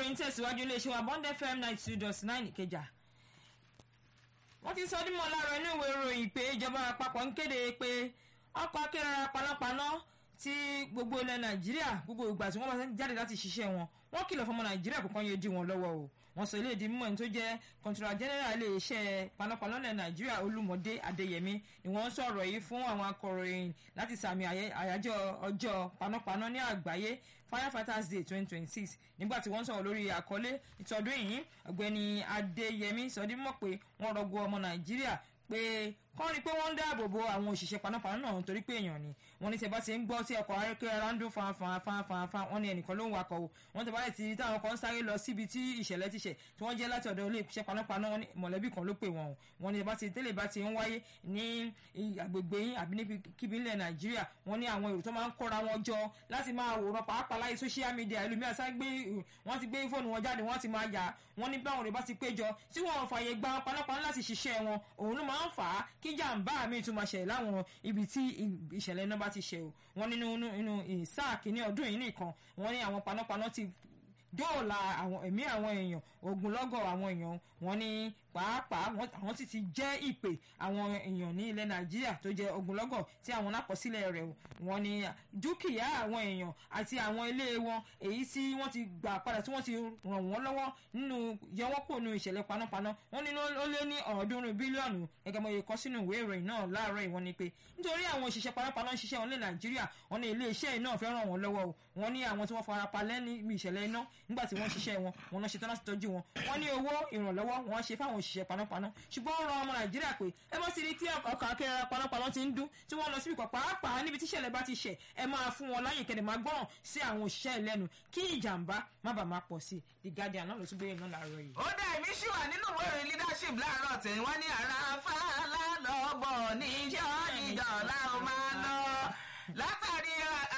ìròyìn tẹ̀síwájú iléeṣẹ́ wa bond fm ninety two dot nine ìkẹjà wọ́n ti sọ dímọ̀ láàárọ̀ inú ìwé ìròyìn pé ìjọba àpapọ̀ ń kéde pé ọkọ̀ akérara panápaná tí gbogbo ilẹ̀ nàìjíríà gbogbo ìgbà tí wọ́n bá jáde láti ṣiṣẹ́ wọn wọ́n kìlọ̀ fọmọ nàìjíríà kò kàn yé dí wọn lọ́wọ́ o wọ́n sọ ilé ìdí mímọ́ ẹni tó jẹ́ kọńtúrà general iléeṣẹ́ panápaná ilẹ̀ nàìjíríà olúmọdé adéyẹmí ni wọ́n sọ̀rọ̀ yìí fún àwọn akọ̀ròyìn láti sàmì àyájọ́ ọjọ́ panápaná ní àgbáyé firefighters day twenty twenty six nígbà tí wọ́n sọ̀rọ̀ lórí àkọlé ìtọ́dún yìí ọ̀gbẹ́ni adéyẹmí sọdímọ̀ pé wọ́n rọgbọ ọmọ nàìjíríà pé kọ́ rí pé wọ́n ń dáàbò bo àwọn òṣìṣẹ́ panápaná náà nítorí pé èèyàn ni wọ́n ní tẹ́ bá ti ń gbọ́ tí ọkọ̀ ayọ́kẹ́lẹ́ ń dún fanfanfanfanfan wọ́n ní ẹnìkan ló ń wakọ̀ o wọ́n tẹ́ bá lè ti táwọn kan ń sáré lọ síbi tí ìṣẹ̀lẹ̀ ti ṣẹ̀ tí wọ́n jẹ́ láti ọ̀dọ̀ ilé iṣẹ́ panápaná mọ̀lẹ́bí kan ló pè wọ́n o wọ́n ní tẹ́ bá ti tẹ́lẹ̀ bá ti ń wáyé ní agbègbè yín àbí níbi kíbi ilẹ̀ nàìjíríà wọ́n ní àwọn èrò tó máa ń kóra wọn jọ láti máa wòran pàápàá láyé social media ẹlòmíràn sáré gbé wọ́n ti gbé fóònù wọn jáde wọ́n ti máa yà wọ́n ní báwọn rẹ̀ bá ti péjọ tí wọ́n fààyè gba panápaná láti ṣiṣẹ́ wọn òun ló máa ń fà á kí jàǹbá mi tún máa ṣẹlẹ̀ láwọn ibi tí ìṣẹ̀lẹ̀ iná bá ti ṣe o wọ́n nínú inú sáà kìíní ọdún yìí nìkan wọ́n ní àwọn panápaná ti dóòlà àwọn ẹ̀mí àwọn èèyàn ogunlọ́gọ̀ àwọn èèyàn wọ́n ní pàápàá àwọn sì ti jẹ́ ìpè àwọn èèyàn ní ilẹ̀ nàìjíríà tó jẹ́ ogunlọ́gọ̀ tí àwọn lápọ̀sílẹ̀ rẹ̀ wọ́n ní dúkìá àwọn èèyàn àti àwọn ilé wọn èyí tí wọ́n ti gbà padà tí wọ́n ti ràn wọ́n lọ́wọ́ nínú yẹwọ́pọ̀ nínú ìṣẹ̀lẹ̀ panápaná wọ́n ní ó lé ní ọ̀ọ́dúnrún bílíọ̀nù gẹ́gẹ́ bó ṣe kọ sínú ìwé ìròyìn náà láàárọ̀ ìwọ́n ni pé nítorí àwọn òṣìṣẹ́ panápaná ń ṣiṣẹ́ wọn ní nàìjíríà wọ́n ní ilé iṣẹ́ yìí náà fẹ́ ràn wọ́n lọ́wọ́ o wọ́n ní àwọn tí wọ́n fara pa lẹ́ni ìṣẹ̀lẹ̀ iná nígbà tí wọ́n ṣiṣẹ́ wọn wọn náà ṣetán láti tọ́jú wọn wọ́n ní owó ìrànlọ́wọ́ wọn ṣe fáwọn òṣìṣẹ́ panápaná ṣùgbọ́n ó ran ọmọ nàìjíríà pé ẹ bá ti rí tí ọkọ̀ akẹ́rẹ́ panápaná ti ń dún tí wọ́n lọ síbi kan pàápàá níbi tí ìṣẹ̀lẹ̀ bá ti ṣẹ̀ ẹ máa fún wọn láyè kẹ́lẹ̀ máa gbọ́ràn sí àwọn òṣìṣẹ́ ìlẹ́nu kí ìjàmbá má bàa máa pọ̀ sí i the guardian náà ló tún gbé iná láàárọ̀ yìí. ó dá èmi ṣì wà nínú ìwé ìròyìn leadership láàárọ̀ tí wọ́n ní ara fàlà lọ́bọ̀ níjọ́ níjọ́ láwọn máa lọ látàrí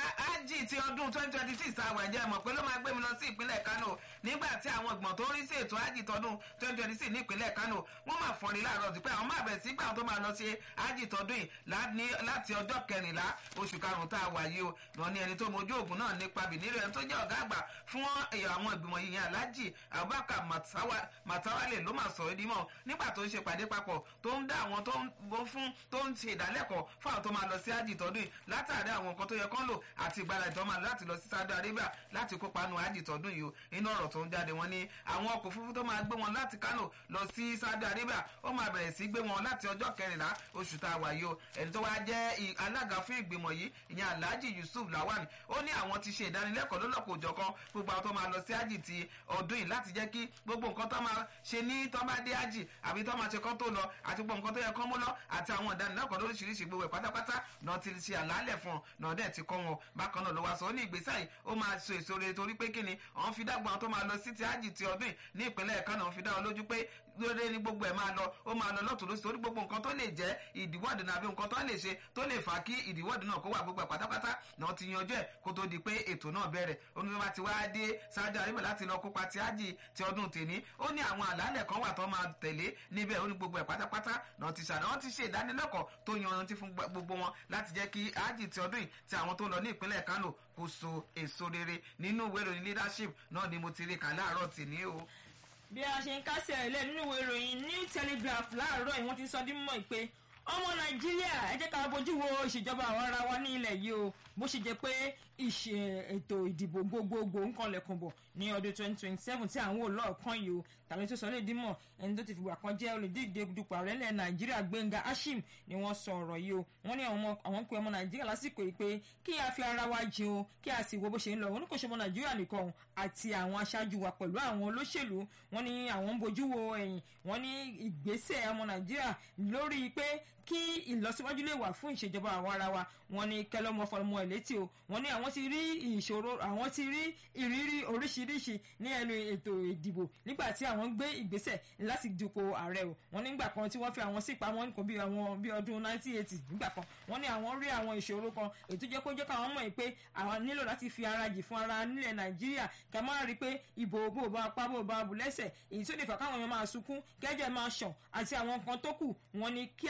ájì ti ọdún twenty twenty six àwọn ẹ̀jẹ̀ mọ̀ pé ló máa gbé mi lọ sí ìpínlẹ̀ kano nígbà tí àwọn ìgbọ̀n tó ń rí sí ètò ájì tọdún twenty twenty six ní ìpínlẹ̀ kano wọ́n máa fọ́nrin láàárọ̀ sí pé àwọn máa bẹ̀rẹ̀ sí gbà tó máa lọ sí ájì tọdún yìí láti ọjọ́ kẹrìnlá oṣù karùn-ún tá a wà yìí o wọn ní ẹni tó mojú òògùn náà nípa bìnírò ẹni tó jẹ́ ọ̀gá àgbà fún àwọn ìgbìmọ̀ yìí yẹn alájì abubakar matawale ló máa sọ̀rọ̀ ìdímọ̀ nígbà tó ń ṣe pàdé papọ̀ tó ń dá àwọn tó ń bọ́ fún tó ń ṣe ìdálẹ́kọ̀ọ́ fún àwọn tó máa lọ sí ájì tọdún yìí látàrí àwọn nǹkan tó yẹ kán lò àti ìgbàlá ìtọ́mà láti lọ sí saudi arabia láti kópa nu ájì tọdún yìí o inú ọ̀rọ̀ tó ń jáde wọn ní àwọn ọkọ̀ òfurufú tó máa gbé wọn láti kánò lọ sí saudi arabia ó máa bẹ̀rẹ̀ sí gbé wọn láti ọjọ́ kẹrìnlá oṣù tá a wà yìí o ẹni tó wá jẹ́ alága fún ìgbìmọ̀ yìí ìyẹn alhaji yusuf lawan ó ní àwọn ti ṣe ìdánilẹ́kọ̀ọ́ lọ́lọ́kọ̀ òjọ̀kan gbogbo àwọn tó máa lọ sí ájì ti ọdún yìí láti jẹ́ kí gbogbo nǹkan tó máa ṣe ní tó bá dé ájì àbí tó máa ṣe kán tó lọ àti gbogbo nǹkan tó yẹ kán mú lọ àti àwọn ìdánilẹ́kọ̀ọ́ lóríṣiríṣi gbogbo ẹ̀ pátápátá náà ti ṣe àlàálẹ̀ fún ọ náà dẹ̀ ti kọ́ wọn bákan náà ló wá sọ ó ní ìgbésẹ̀ yìí ó máa so èso rere torí pé kíni àwọn fi dágbọn tó máa lọ sí ti ájì ti ọdún ní ìpínlẹ̀ kánò àwọn fi dá wọn lójú pé lóore ní gbogbo ẹ̀ máa lọ ó máa lọ lọ́tún lóṣù torí gbogbo nǹkan tó lè jẹ́ ìdíwọ́dù náà àbí nǹkan tó lè ṣe tó lè fà á kí ìdíwọ́dù náà kó wà gbogbo ẹ̀ pátápátá náà ti yanjú ẹ̀ kó tó di pé ètò náà bẹ̀rẹ̀ onímọ̀ ti wá dé sáájú àríwá láti lọ kópa ti ájì ti ọdún tèní ó ní àwọn àlàálẹ̀ kan wà tó máa tẹ̀lé níbẹ̀ ó ní gbogbo ẹ̀ pátápátá náà ti ṣàdá wọ́n ti ṣe ìdánilẹ́kọ̀ọ́ tó yanrantí fún gbogbo wọn láti jẹ́ kí ájì ti ọdún yìí ti àwọn tó lọ ní ìpínlẹ̀ kánò kó so èso rere nínú ìwé ìròyìn leadership náà ni mo ti rí kà láàárọ̀ tèní o bí a ṣe ń kásẹ̀ ilé nínú ìwé ìròyìn new telegraph láàárọ̀ yìí wọ́n ti sọ dímọ̀ pé ọmọ nàìjíríà ẹ jẹ́ ká bójú wo ìṣèjọba àwọn ará wa ní ilẹ̀ yìí o bó ṣe jẹ́ pé ìṣe ètò ìdìbò gbogbogbò ń kanlẹ̀kùn bọ̀ ní ọdún twenty twenty seven tí àwọn olóòkan yìí o tàbí tó sọ lè dímọ̀ ẹni tó ti fìgbà kan jẹ́ olùdíje dupò ààrẹ ilẹ̀ nàìjíríà gbẹ̀ngà ashim ni wọ́n sọ ọ̀rọ̀ yìí o wọ́n ní àwọn pe ọmọ nàìjíríà lásìkò yìí pé kí a fi ara wa jin o kí a sì wo bó ṣe ń lọ òun kò ṣe ọmọ nàìjíríà nìkan àti àwọn aṣáájú wa pẹ̀lú àwọn olóṣèlú wọ́n ní àwọn ń bojú wo ẹ̀yìn wọ́n ní ìgbésẹ̀ ọmọ nàìjíríà lórí pé kí ìlọsíwájú lè wà fún ìṣèjọba àwọn ara wa wọ́n ní kẹlọmọ fọlọmọ ẹ létí o wọ́n ní àwọn ti rí ìṣòro àwọn ti rí ìrírí oríṣiríṣi ní ẹnu ètò ìdìbò nígbà tí àwọn gbé ìgbésẹ̀ láti dupò ààrẹ o wọ́n nígbà kan tí wọ́n fi àwọn sí ìpamọ́ nǹkan bí àwọn bí ọdún 1980 nígbà kan wọ́n ní àwọn rí àwọn ìṣòro kan ètò jẹ́ kó jẹ́ káwọn mọ̀ pé àwọn nílò láti fi ara jì fún ara nílẹ̀ nàìjíríà kẹ́ máa rí pé ìbò bò bá pa bò bá bù lẹ́sẹ̀ èyí tó lè fà káwọn èèyàn máa sunkún kẹ́jẹ́ máa ṣàn àti àwọn nǹkan tó kù wọ́n ní kí a gbé ìgbésẹ̀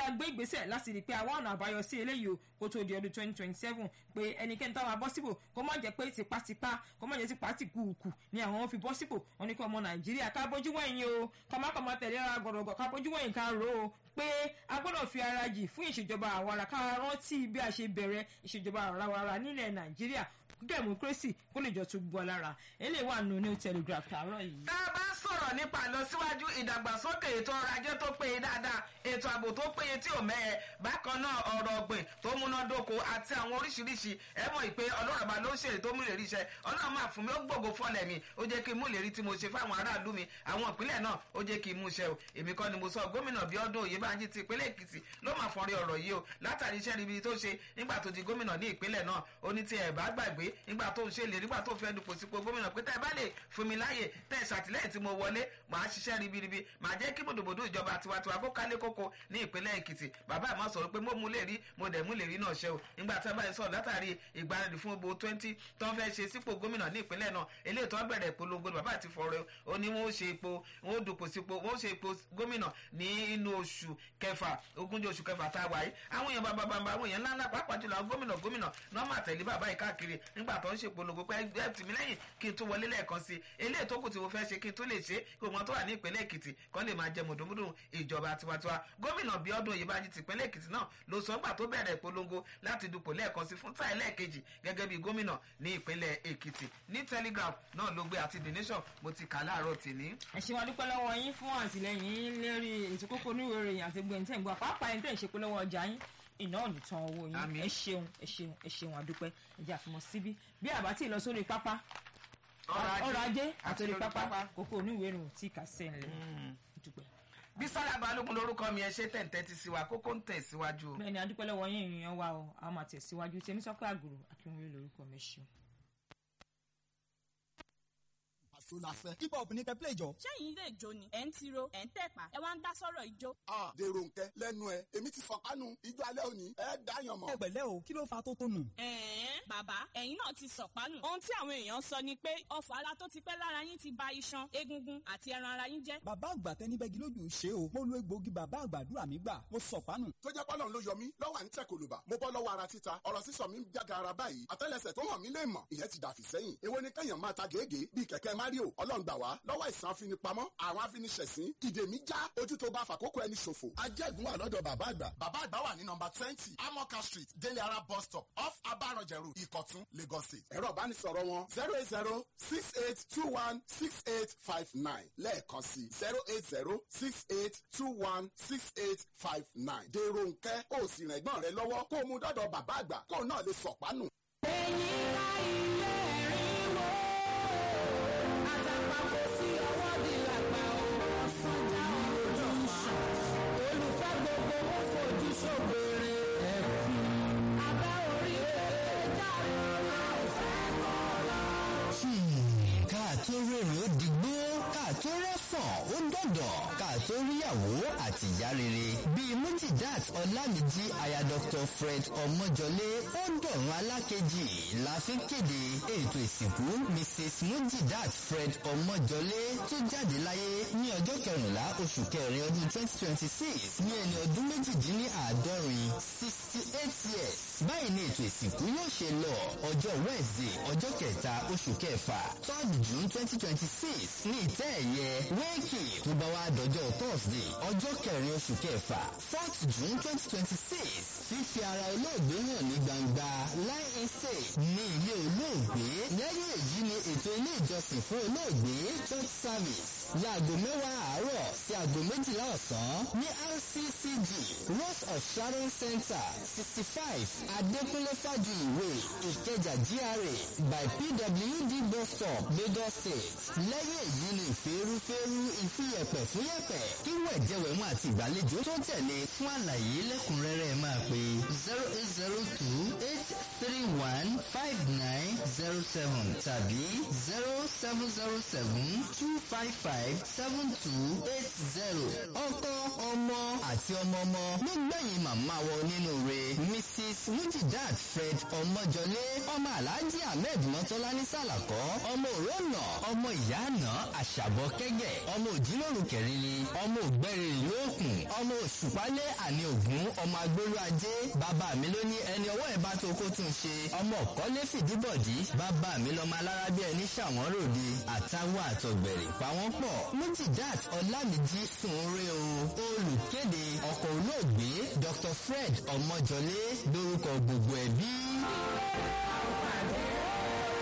ìgbésẹ̀ láti rí i pé àwọn ọ̀nà àbáyọ sí eléyìí o kó tó di ọdún twenty twenty seven pé ẹnikẹ́ni táwọn abọ́ sípò kó má jẹ́ pé tipátipá kó má jẹ́ tipá ti kùkù ni àwọn fi bọ́ sípò wọn ní kí ọmọ nàìjíríà ká bójú wẹ̀yìn o ká má kọ́ máa tẹ̀lé ara gọ̀rọ̀gọ̀ ká bójú wẹ̀yìn ká rò ó pé a gbọ́dọ̀ fi ara jì fún ìṣèjọba àwara ká rántí bí a ṣe bẹ̀rẹ̀ ìṣèjọba àwara nílẹ̀ nàìjíríà democracy kó lè jọ tún gbọ́ lára eléyìí wà nù new telegraph tààrọ̀ yìí. tá a bá sọ̀rọ̀ nípa ìlọsíwájú ìdàgbàsókè ètò ọrọ̀ ajé tó péye dáadáa ètò ààbò tó péye tí ò mẹ́ẹ̀ bákan náà ọ̀rọ̀ ọ̀gbìn tó múnádóko àti àwọn oríṣiríṣi ẹ mọ̀ ìpè ọlọ́run àbá ló ń ṣèrè tó mú ìlérí iṣẹ́ ọlọ́run máa fún mi ó gbòògò fọ́lẹ̀ mi ó jẹ́ kí n mú ìlérí tí mo ṣe fáwọn aráàlú mi àwọn ìpínlẹ̀ náà ó jẹ́ kí n mú iṣẹ́ o èmi kọ́ ni mo sọ gómìnà Bíọ́dún Oyèbánjí ti ìpínlẹ̀ Èkìtì ló máa fọ́nrí ọ̀rọ̀ yìí o látàrí iṣẹ́ ribi tó ṣe nígbà tó di gómìnà ní ìpínlẹ̀ náà ó ní tí ẹ̀ bá gbàgbé nígbà tó ń ṣe lè nígbà tó fẹ́ dupò sípò gómìnà pé tẹ́ ẹ bá lè fún mi láàyè tẹ́ ẹ ṣàtìlẹ́yìn tí mo wọlé màá ṣiṣẹ́ ribiribi màá jẹ́ kí bòdòbòdò ìjọba tiwantiwa kó kálé kókó ní ìpínlẹ̀ Èkìtì bàbá àmọ́ sọ̀rọ̀ pé mo mú lè rí mo dẹ̀ mú lè rí náà ṣe o nígbà tí a bá yẹ sọ̀rọ̀ látàrí ìgbáradì fún gbogbo twenty tó ń fẹ́ ṣe sípò gómìnà ní ìpínlẹ̀ náà eléyìí tó ń bẹ̀rẹ̀ ìpolongo bàbá àti fọ̀rọ̀ ó ní wọ́n ṣe ipò wọ́n dupò sípò wọ́n ṣe ipò gómìnà ní inú oṣù kẹfà ogúnjọ́ oṣù kẹfà tá a wáyé àwọn èèyàn bàbá bàbá àwọn èèyàn ńláńlá pàápàá jùlọ àwọn gómìnà gómìnà náà máa tẹ̀lé bàbá yìí káàkiri nígbà tó ń ṣe ìpolongo pé ẹ tì mí lẹ́yìn kí n tó wọlé lẹ́ẹ̀kan sí i eléyìí tó kù tí mo fẹ́ ṣe kí n tó lè ṣe kí òun tó wà ní ìpínlẹ̀ Èkìtì kan lè máa jẹ mùdùmùdù ìjọba tiwantiwa gómìnà Bíọ́dún Oyèbánjí ti ìpínlẹ̀ Èkìtì náà ló sọ nígbà tó bẹ̀rẹ̀ ìpolongo láti dupò lẹ́ẹ̀kan sí fún táì lẹ́ẹ̀kejì gẹ́gẹ́ bí gómìnà ní ìpínlẹ̀ Èkìtì ní Telegraph náà ló gbé àti The Nation mo ti kà láàárọ̀ tèmi. ẹ ṣe wá dúpẹ́ lọ́wọ́ yín fún àtìlẹ́yìn lérí ètò kókó oníwèé ìròyìn àti gbẹ̀yìn tẹ̀ ń gbọ́ pàápàá ẹni tẹ̀ ń ṣe pé lọ́wọ́ ọjà yín iná ọ̀nì tán owó yín Àmín. ẹ ṣeun ẹ ṣeun ẹ ṣeun àdúpẹ́ ẹ jẹ́ àfimọ́ síbí bí àbá tí ì lọ sórí pápá ọrọ̀ ajé àti orí pápá kókó oníwèé ìròyìn tí kà sẹ́ńlẹ̀ dúpẹ́. Bísọ́lá Balógun lórúkọ mi ẹ ṣe tẹ̀ǹtẹ̀ ti sí wa kókó ń tẹ̀ síwájú. bẹ́ẹ̀ ni adúpẹ́ lọ́wọ́ yín ìrìnyàn wa o a máa tẹ̀síwájú tèmi sọ pé àgùrò akínwé lórúkọ mi ṣeun. àṣọ la fẹ́. hip hop ní kẹ́ play jọ. ṣẹ́yìn ilé ìjó ni ẹ̀ ń tiro ẹ̀ ń tẹ̀pá ẹ wá ń dá sọ́rọ̀ ìjó. a dèrò nkẹ lẹ́nu ẹ èmi ti fọkànù ijó alẹ́ òní ẹ dáyàn mọ́. ẹ pẹ̀lẹ́ o kí ló fa tó tónù. ẹ̀ẹ́n bàbá ẹ̀yin náà ti sọ̀pánù. ohun tí àwọn èèyàn sọ ni pé ọfọ̀ ara tó ti pẹ́ lára yín ti ba iṣan egungun àti ẹran ara yín jẹ́. bàbá àgbà tẹni bẹ́gi lójú ṣe o mo lo egbòogi bàbá àgbàdúrà mi gbà mo sọ pánù. tó jẹ́ pọ́lọ́n ló yọ mí lọ́wọ́ à ń tẹ̀ kòlùbà mo bọ́ lọ́wọ́ ara títa ọ̀rọ̀ sísọ mi ń jága ara báyìí àtẹ́lẹsẹ̀ tó hàn mí lè mọ̀ ìyẹn ti dàfí sẹ́yìn èwo ni kẹ́yàn máa ta gègé bíi kẹ̀kẹ́ mario ọlọ́run gbà wá lọ́wọ́ ìsàn afinipamọ́ àwọn afiniṣẹ̀sín ìdè mi já ojú tó bá fàkókò ẹni ṣòfò. ajẹ́gun wà lọ́dọ̀ bàbá àgbà. bàbá àgbà wà ní nọmba twenty amoka street délé ara bus stop off abarọ̀jẹ̀rù ìkọ̀tún lagos state. ẹ̀rọ ìbánisọ̀rọ̀ wọn zero eight zero six eight two one six eight five nine lẹ́ẹ̀kan sí zero eight zero six eight two one six eight five nine. dèrò nkẹ́ ó sì rìn ẹ̀gbọ́n rẹ lọ́wọ́ kó o mú dọ́dọ̀ bàbá àgbà kó o náà lè sọ̀pánù. káàtó rèrè ó digbó káàtó rẹ́fọ̀n ó dọ̀dọ̀ káàtó ríyàwó àti ìyá rere bíi mujidat ọlámìjí aya dr fred ọmọjọlé ó dọ̀run alákejì la fi kéde ètò ìsìnkú mrs mujidat fred ọmọjọlé tó jáde láyé ní ọjọ́ kẹrìnlá oṣù kẹrin ọdún twenty twenty six ní ẹni ọdún méjìdínláàádọ́rin sixty eight years báyìí ni ètò ìsìnkú yóò ṣe lọ ọjọ́ wednesday ọjọ́ kẹta oṣù kẹfà third june twenty twenty six ní ìtẹ́ ẹ̀yẹ wéèkì tó bá wá dọjọ́ thursday ọjọ́ kẹrin oṣù kẹfà fourth june twenty twenty six fífi ara olóògbé hàn ní gbangba line estate ní ilé olóògbé lẹ́yìn èyí ni ètò ilé ìjọsìn fún olóògbé church service láago mẹ́wàá àárọ̀ sí aago méjìlá ọ̀sán ní rccg rose of sharon center sixty five adékúnlé fájuyìwé ìkẹjà gra by pwd bus stop lagos state lẹ́yìn èyí ni ìfẹ́rúfẹ́rú ìfiyẹ̀pẹ̀ fún yẹ̀pẹ̀ kí wẹ̀jẹ̀wẹ̀mú àti ìgbàlejò tó tẹ̀lé fún àlàyé lẹ́kùnrẹ́rẹ́ máa pè zero eight zero two eight three one five nine zero seven tàbí zero seven zero seven two five five seven two eight zero ọkọ ọmọ àti ọmọ ọmọ ló gbẹ̀yìn màmá wọ nínú rẹ̀ mrs mujidat fred ọmọjọlé ọmọ alhaji ahmed mọ́tọ́lá ní sàlàkọ́ ọmọ òrónà ọmọ ìyá àná àṣàbọ̀ kẹ́gẹ̀ ọmọ òjìlóru kẹrìnrì ọmọ ògbẹ́rìrì lóòkùn ọmọ òṣùpálẹ̀ àní ògún ọmọ agbólú ajé bàbá mi ló ní ẹni ọwọ́ ẹ̀ bá tó kó tún ṣe ọmọ ọ̀kọ́lé fìdíbọ̀dí bàbá mi lọ́mọ alára bí ẹni ṣàwọn ròde àtàwọn àtọ̀gbẹ̀rì pàwọn pọ̀ mujidat ọlámìjí sunre o olùkéde ọkọ̀ olóògbé dr fred ọmọjọlé lórúkọ gbogbo ẹbí.